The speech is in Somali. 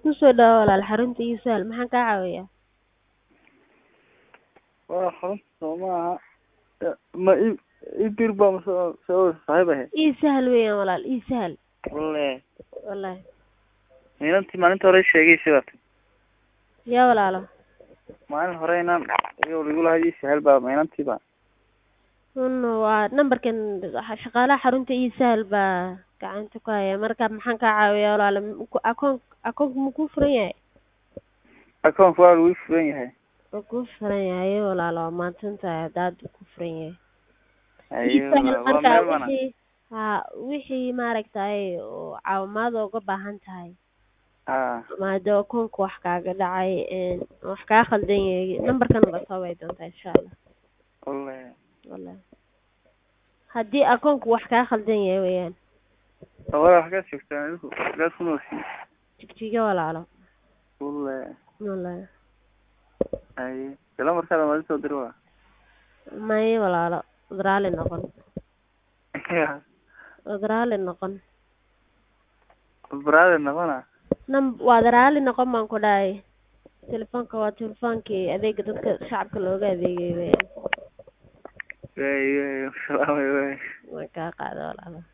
Kusoo dhawaad walaal xarunta ii sahal maxaan kaa caawinayaa? waa xarunta soo maaha ma i ii dir baa mase soo saaxiib ahe Ii sahal weeyaan walaal ii sahal walle wallaahi inantii maalinta hore sheegay sidaas yaa walaalo maalin hore inaan iyago igu lahayd ii sahal baa ma inantii ba un waa nambarkan shaqaalaha xarunta ii sahal baa gacanta ku haya marka maxaan kaa caawiyaa walaalo akoon akoonka ma kuu furan yahay akoonka waa lagu furan yahay waa kuu furan yahay walaalo waa mahadsan tahay haddaad ku furan yahay Haye, ii sahal waa marka meel mana wixii haa wixii maaragtay oo caawimaad uga baahan tahay haa ama haddii akoonka wax kaaga dhacay een wax kaa khaldan yahay nambarkan baad soo wici doontaa insha allah walle wallaahi haddii akoonka wax kaa khaldan yahay weeyaan wala wax kaa joogtaan idinku gaas ku noolsiin jigjiga walaalo walle wallaahi haye sila markaada maadi soo diri waa maye walaalo wad raali noqon wad raali noqon baraade noqona nam waad raali noqon baan ku dhahay telefoonka waa telefoonkii adeega dadka shacabka looga adeegay weeyaan way way salaamay way way kaa qaada walaalo